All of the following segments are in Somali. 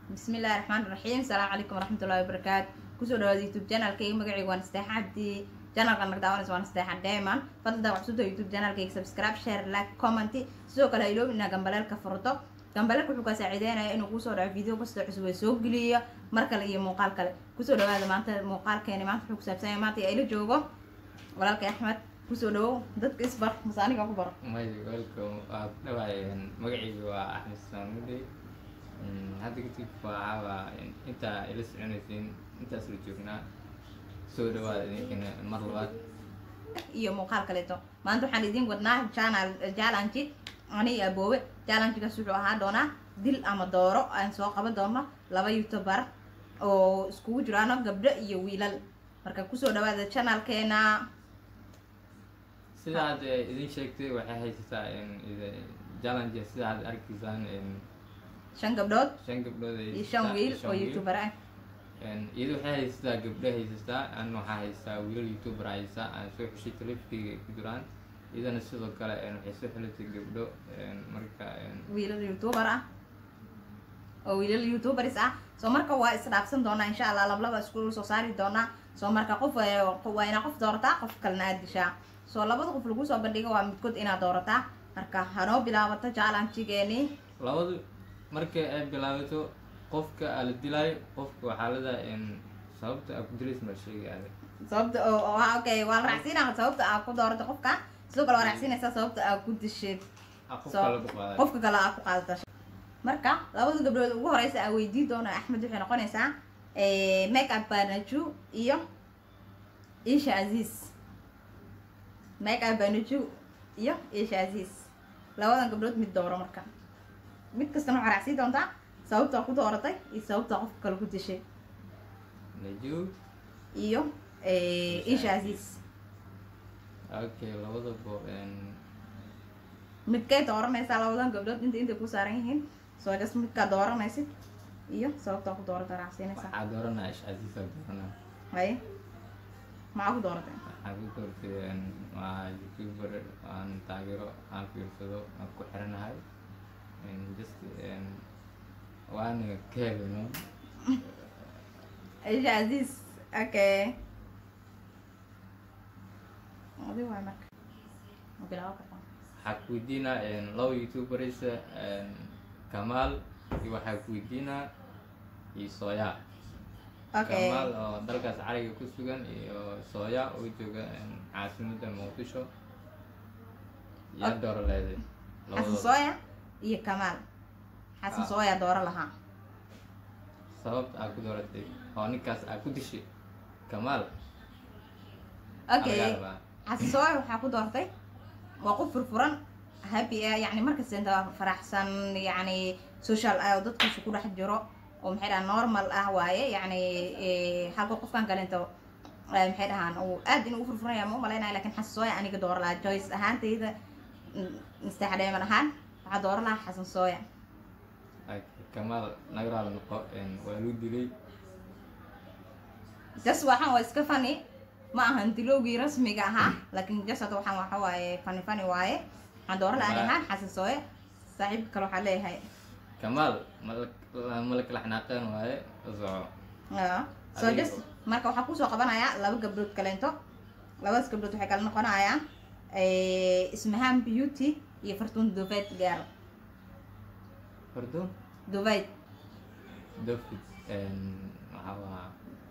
bismillahi raxmaan raxiim asalaamu calaykum waraxmatullahi wabarakaatu kusoo dhawaada youtube channelkayga magacayga waan asteexa cabdi channelkan nag daawanaysa waan asteexa diamond fadlan wax cusubta youtube channelkayga subscribe share like comment sidoo kale ha iloobin inaa gambaleelka furto gambaleelka wuxuu kaa saaciideynaya inuu kusoo dhaco video kastoo cusub ee soo geliyo mar kale iyo muuqaal kale kusoo dhawaada maanta muuqaalkeeni maanta wuxuu kusaabsan yahay maanta ila joogo walaalkay axmed kusoo dhawow dadka isbar mase aniga ku baro may welcome waa ku dhawaayeen magacayga waa axmed saamudey hadda kadib waxaaba intaa ila soconaysiin intaas la joognaa soo dhawaada idinkana mar labaad iyo muuqaal kaleeto maanta waxaan idiin wadnaa channel challenge ani aboowe challengegaas wuxuu ahaa doonaa dil ama dooro aan soo qaban doono laba youtuber oo iskugu jiraano gabdho iyo wiilal marka kusoo dhawaada channelkeena sida aad idin sheegtay waxay haysataa challenge sida aad arkaysaan shan gabdhood shan gabdhood ay iyo shan haysataa- wiil shan oo wiil. youtuber ah iyada waxay haysataa gabdho haysataa an waxaa haysataa wiilal youtuber haysa aan soo xushay telefikayga ay ku jiraan iyadana sidoo kale waxay soo xilatay gabdho marka wiilal youtuber ah oo wiilal youtubers ah soo marka waa isdhaafsan doonaa insha allah lablaba isku soo saari doonaa soo marka qof waa waa inaa qof doorataa qof kalena aad dishaa soo labada qof lagu soo bandhiga waa midkood inaad doorataa marka hanoo bilaabato challengegeeni labadu marka ay bilaabato qofka aa la dilaayo qofka waxaa leedahay sababta aa ku dilays ma sheegay adag sababta oo oo- waa okay waa la raacsiinaa sababta aa ku doorato qofka sidoo kale waa raacsiinaysaa sababta aa ku disheed aa qof soo kale ku qaaday qofka kale aa ku qaadata marka labada gabdhood ugu horeysa aa weydii doona axmed waxay noqonaysaa make up banaju iyo isha aziz make up banaju iyo isha aziz labadan gabdhood mid dooro marka mid kastana waxaa raacsii doontaa sababtaa ku dooratay iyo sababtaa qofka kale ku dishay najuu iyo isha aziz okay labadaba midkay dooranaysaa labadan gabdhood inta intay ku saaran yihiin soo jas midkaa dooranaysid iyo sababtaa ku doorata raacsiinaysaa waxaa dooranaa ish casiisa dooranaa haye maxaa ku dooratay waxaa ku doortay waa youtuber aan taageero aan fiirsado aan ku xiranahay just waana ka helino isha aziz okay adi waay marka ma bilaabo kartaa waxaa ku weydiinaa laba youtuberis kamaal iyo waxaa ku weydiinaa iyo sooya okay kamaal oo dalkaas cariga ku sugan iyo sooya oo jooga caasimada muqdisho yaa Ok. dooro leeday xasan labadooda sooya iyo kamaal xasan Ah. sooya dooro lahaa sababta aa ku dooratay oo ninkaas aa ku dishay kamaal okay Aa laga rabaa. xasan sooya waxaa ku doortay waa qof furfuran happy ah yani markasta inta faraxsan yani social ah oo dadkiisa ku dhex jiro oo maxay dhahaan normal ah waaye yani eh, halka qofkan kalento eh, maxay dhahaan uu aad inuu u furfuranaya ma umalaynaya lakin xasan sooya aniga dooro lahaa joyce ahaantayda mustexdheeman ahaan waxaa dooro lahaa xasan sooya Ay, kamaal nagaraala noqo waa lu dilay jas waxaan waa iska fani ma ahan dilowgii rasmiga ahaa laakiin jas hadda waxaan waxa waaye fani fani waaye waxaan dooro lahaa ahaan xasan sooye saaxiibka kale waxaa leeyahay kamaal mala- mala kala xanaaqeen waaye soco Ah, so Adiga- just marka waxaa kusoo qabanayaa laba gabdhood kaleento labadaas gabdhood waxay kala noqonayaan eh, ismahaan beauty iyo fartuun duvayd gaar fardo duvayd dofid waxaa waa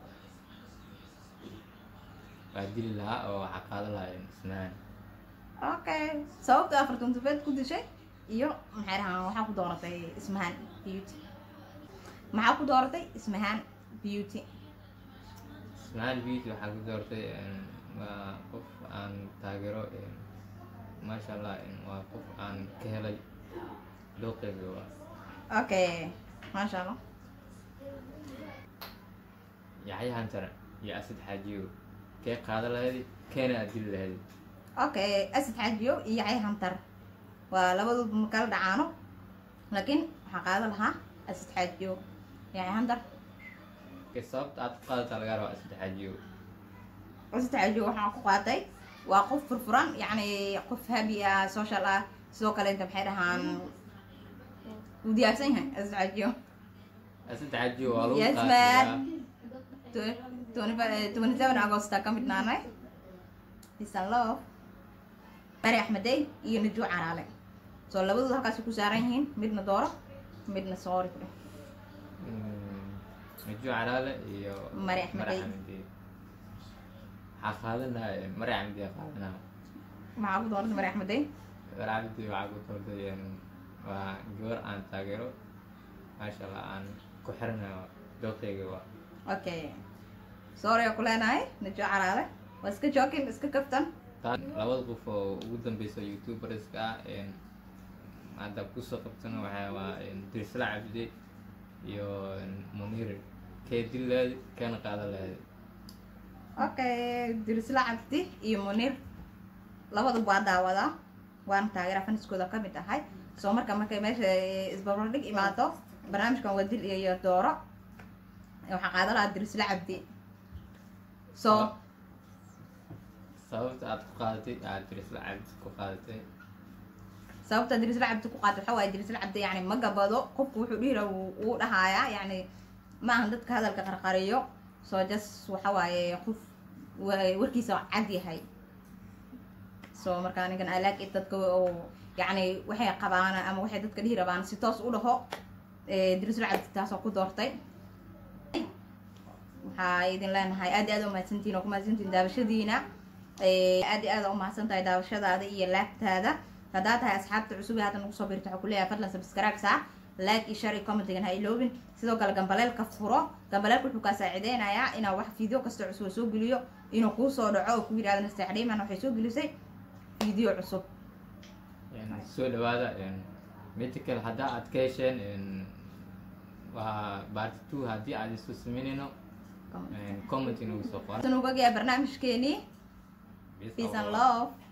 waa dili lahaa oo waxaa qaada lahaa isnaan okay sababta aa fartuun duvayd ku dishay iyo maxay dhahaan waxaa ku dooratay ismahaan beauty maxaa ku dooratay ismahaan beauty isnaan beauty waxaa ku doortay waa qof aan taageero maasha allah waa qof aan ka helay dooqeyga waa okay maasha allah yaxyahan sare iyo asad xaajiyo kee qaada lahayd keena aad dili lahayd okay asid xaajiyo iyo yacay hantar waa labadood ma kala dhacaano laakiin waxaa qaada lahaa asid xaajiyo yacay hantar ke sababta aad ku qaadataa lagaa rabaa asad xaajiyo asid xaajiyo waxaan ku qaatay waa qof furfuran yacni qof habi ah social ah sidoo kale inta maxay dhahaan wuu diyaarsan yahay asid xaajiyo saddex ajiyo waa lagu Yes, qaadayaa man. twenty seven agosta ka mid naanay isan love bari axmedey iyo najuu caraale soo labadooda halkaas ku saaran yihiin midna dooro midna soori ku dheh najuu calaale iyo Mari Axmedey. Axmedey. waxaa qaadanaya mari axmedey qaadanaya maxaa ku doorata bari axmedey mari axmedey waxaa ku doortay een, waa gabar aan taageero maasha allah aan ku xiranayo dooqeyga waa okay soori oo ku leenahay najuu caraale waa iska jokin iska kaftan taa labada qof oo ugu dambeysa youtuberska ah een, hadda kusoo qabtana waxaa waa een, dirsla cabdi iyo een, munir kee dil leedi keena qaadan leedi okay dirisla cabdi iyo munir labadu waa daawadaa waana taageera faniskooda ka mid ahay soo marka markay meesha isbarbardhig imaado barnaamijkan waa dil iyo dooro waxaa qaadan lahaa dirisla cabdi so sababta aad ku qaadatay aad dirsla cabdi ku qaadatay sababta dirisla cabdi ku qaata waxaa waaye dirisla cabdi yani ma gabado qofku wuxuu dhihira wuu dhahayaa yani ma ahan dadka hadalka qarqariyo soo jas waxa waaye qof wa- warkiisa cad yahay so marka anigan i like it dadka oo yani waxay qabaan ama waxay dadka dhihi rabaan si toos u dhaho eh, dirisla cabdi taasoo ku doortay waxaa idin leenahay aad iyo aad umahadsantihin oo ku mahadsantihin daawashadiina Eh, aad iyo aad aa umahadsan tahay daawashadaada iyo laagtaada haddaa tahay asxaabta cusub ee hadda nagu soo biirta waxaa kuleeyahay fadlan subscribe saa like iyo share iyo commentigan ha iloobin sidoo kale gambaleelka furo gambaleelka wuxuu kaa saacideynayaa inaa wax video kasta cusub oo soo geliyo inuu kuu soo dhaco oo ku yidhahdo nasteexdhiiman waxay soo gelisay video cusub Een, soo dhawaada een, midda kale haddaa aad ka hesheen een, waa part two haddii aad isu sameynayno een, comment inagu soo qora tan ugagaa barnaamijkeenii peace and love